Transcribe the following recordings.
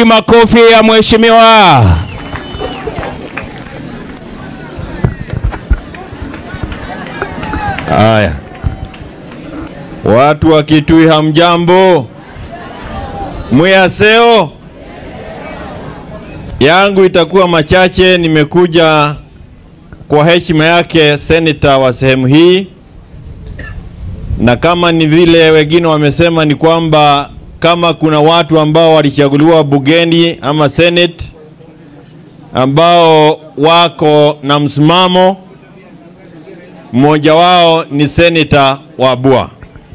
wapi makofi ya mheshimiwa? Haya, watu wa Kitui hamjambo, mwiyaseo yangu itakuwa machache. Nimekuja kwa heshima yake seneta wa sehemu hii, na kama ni vile wengine wamesema, ni kwamba kama kuna watu ambao walichaguliwa bungeni ama senate ambao wako na msimamo mmoja wao ni seneta wa Bua.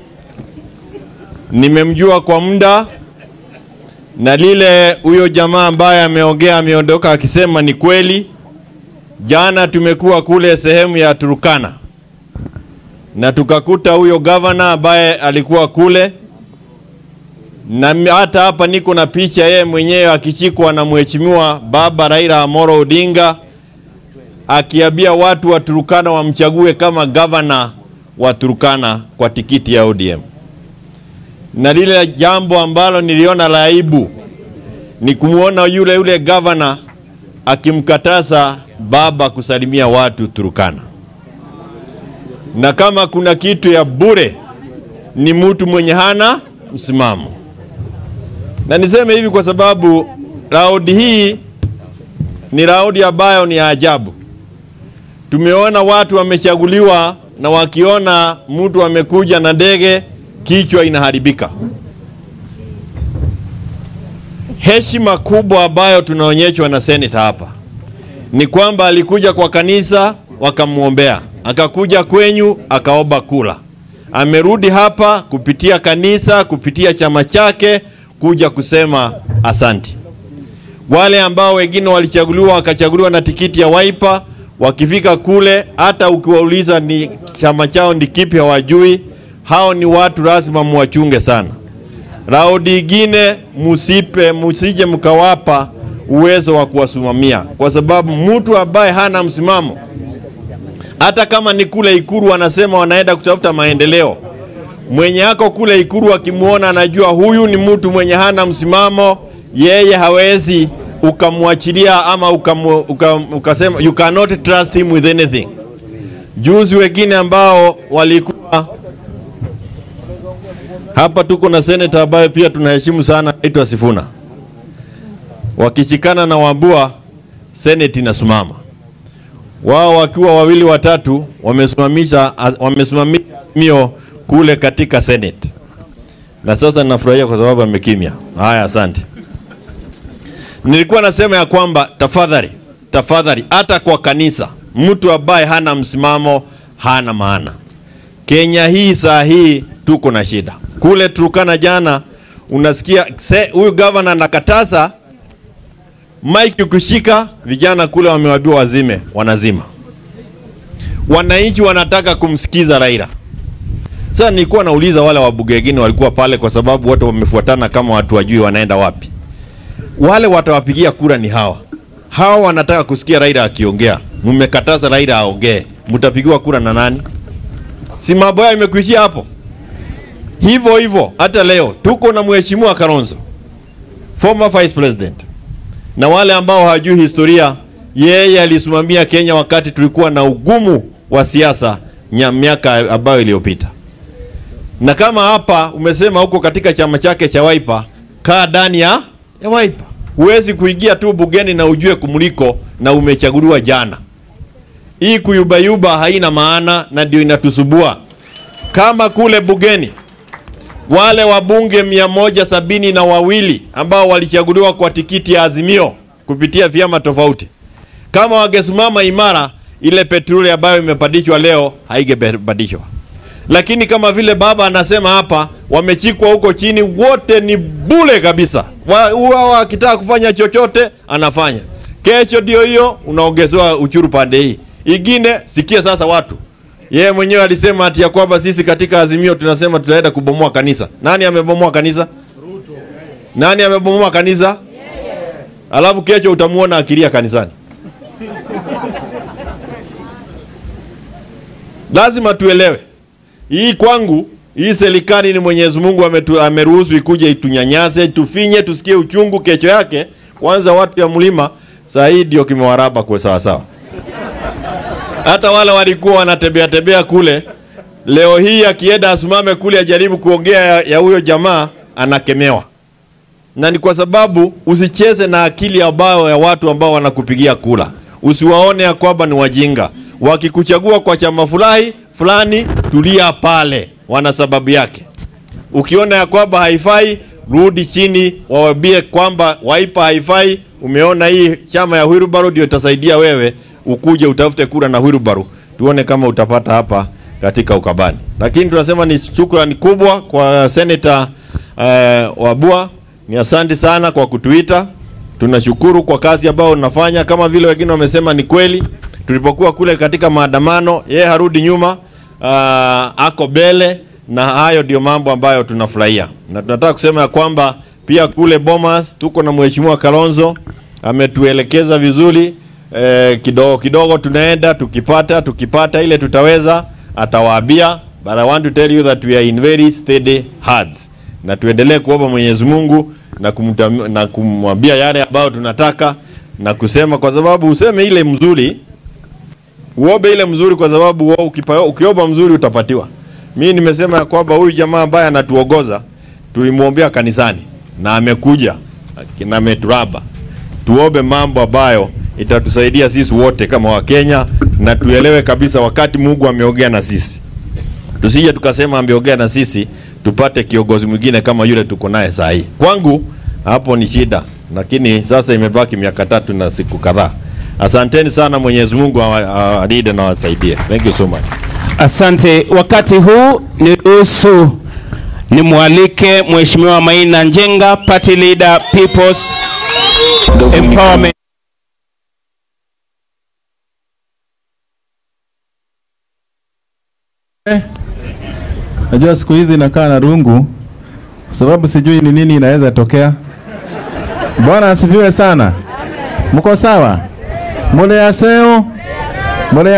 Nimemjua kwa muda na lile huyo jamaa ambaye ameongea ameondoka akisema ni kweli. Jana tumekuwa kule sehemu ya Turukana na tukakuta huyo gavana ambaye alikuwa kule, na mi- hata hapa niko na picha yeye mwenyewe akichikwa na mheshimiwa baba Raila Amolo Odinga akiambia watu wa Turukana wamchague kama gavana wa Turukana kwa tikiti ya ODM. Na lile jambo ambalo niliona la aibu ni kumwona yule yule gavana akimkataza baba kusalimia watu Turukana. Na kama kuna kitu ya bure ni mtu mwenye hana msimamo. Na niseme hivi kwa sababu raundi hii ni raundi ambayo ni ya ajabu. Tumeona watu wamechaguliwa na wakiona mtu amekuja na ndege kichwa inaharibika. Heshima kubwa ambayo tunaonyeshwa na seneta hapa ni kwamba alikuja kwa kanisa wakamwombea, akakuja kwenyu akaomba kula, amerudi hapa kupitia kanisa, kupitia chama chake kuja kusema asanti. Wale ambao wengine walichaguliwa wakachaguliwa na tikiti ya Wiper, wakifika kule, hata ukiwauliza ni chama chao ni kipi hawajui. Hao ni watu lazima muwachunge sana. Raundi ingine musipe, musije mkawapa uwezo wa kuwasimamia, kwa sababu mtu ambaye hana msimamo, hata kama ni kule Ikuru wanasema wanaenda kutafuta maendeleo, mwenye ako kule Ikuru akimwona anajua huyu ni mtu mwenye hana msimamo, yeye hawezi ukamwachilia ama ukamu, ukam, ukasema you cannot trust him with anything. Juzi wengine ambao walikuwa hapa, tuko na seneta ambaye pia tunaheshimu sana, anaitwa Sifuna, wakishikana na Wambua, seneti inasimama wao wakiwa wawili watatu wamesimamisha wamesimamisha mio kule katika Senate, na sasa ninafurahia kwa sababu amekimya. Haya, asante. Nilikuwa nasema ya kwamba tafadhali, tafadhali, hata kwa kanisa, mtu ambaye hana msimamo hana maana. Kenya hii saa hii tuko na shida. Kule Turkana jana unasikia se- huyu gavana anakataza mike ukishika, vijana kule wamewaambiwa wazime, wanazima. Wananchi wanataka kumsikiza Raila. Sasa nilikuwa nauliza wale wabunge wengine walikuwa pale, kwa sababu wote wamefuatana kama watu wajui wanaenda wapi. Wale watawapigia kura ni hawa hawa, wanataka kusikia Raila akiongea. Mmekataza Raila aongee, mtapigiwa kura na nani? Si mambo yao imekuishia hapo. Hivyo hivyo hata leo tuko na mheshimiwa Kalonzo, former vice president na wale ambao hawajui historia, yeye alisimamia Kenya wakati tulikuwa na ugumu wa siasa nya- miaka ambayo iliyopita. Na kama hapa umesema huko katika chama chake cha Wiper, kaa ndani ya ya Wiper. Huwezi kuingia tu bungeni na ujue kumuliko na umechaguliwa jana. Hii kuyubayuba haina maana na ndio inatusubua. Kama kule bungeni wale wabunge mia moja sabini na wawili ambao walichaguliwa kwa tikiti ya Azimio kupitia vyama tofauti, kama wangesimama imara, ile petroli ambayo imepandishwa leo haigebadishwa. Lakini kama vile baba anasema hapa, wamechikwa huko chini, wote ni bule kabisa. Wa- Wao akitaka kufanya chochote anafanya. Kesho ndio hiyo unaongezewa uchuru pande hii ingine. Sikia sasa watu yeye mwenyewe alisema ati ya kwamba sisi katika Azimio tunasema tutaenda kubomoa kanisa. Nani amebomoa kanisa? Nani amebomoa kanisa? Alafu kesho utamuona akilia kanisani. Lazima tuelewe hii kwangu hii serikali ni Mwenyezi Mungu ametu, ameruhusu ikuje itunyanyase, itufinye, tusikie uchungu kesho yake. Kwanza watu ya mlima saa hii ndio kimewaraba kwa sawa sawa. Hata wale walikuwa wanatembea tembea kule, leo hii akienda asimame kule ajaribu kuongea ya, ya huyo jamaa anakemewa, na ni kwa sababu usicheze na akili ambayo ya watu ambao wanakupigia kula. Usiwaone ya kwamba ni wajinga. Wakikuchagua kwa chama fulani fulani, tulia pale, wana sababu yake. Ukiona ya kwamba haifai, rudi chini, waambie kwamba Wiper haifai. Umeona hii chama ya Wilbaru ndio itasaidia wewe, ukuje utafute kura na Wilbaru, tuone kama utapata hapa katika Ukabani. Lakini tunasema ni shukrani kubwa kwa Senator eh, Wabua, ni asante sana kwa kutuita. Tunashukuru kwa kazi ambayo unafanya, kama vile wengine wamesema, ni kweli. Tulipokuwa kule katika maandamano, yeye harudi nyuma, ah, ako mbele, na hayo ndio mambo ambayo tunafurahia, na tunataka kusema ya kwamba pia kule Bomas tuko na mheshimiwa Kalonzo ametuelekeza vizuri eh, kidogo kidogo tunaenda tukipata tukipata ile tutaweza atawaambia, but I want to tell you that we are in very steady hands, na tuendelee kuomba Mwenyezi Mungu na kumtam, na kumwambia yale ambayo tunataka na kusema, kwa sababu useme ile mzuri uombe ile mzuri, kwa sababu wewe ukipa- ukiomba mzuri utapatiwa. Mimi nimesema ya kwamba huyu jamaa ambaye anatuongoza tulimwombea kanisani na amekuja na ameturaba. Tuombe mambo ambayo itatusaidia sisi wote kama Wakenya na tuelewe kabisa wakati Mungu ameongea na sisi, tusije tukasema ameongea na sisi tupate kiongozi mwingine kama yule tuko naye saa hii. Kwangu hapo ni shida, lakini sasa imebaki miaka tatu na siku kadhaa. Asanteni sana, Mwenyezi Mungu awa- awalinde na awasaidie. Thank you so much. Asante. Wakati huu niruhusu nimwalike Mheshimiwa Maina Njenga, Party Leader, People's Empowerment. Najua siku hizi nakaa na rungu kwa sababu sijui ni nini inaweza tokea. Bwana asifiwe sana. Mko sawa? Mule aseo? Mule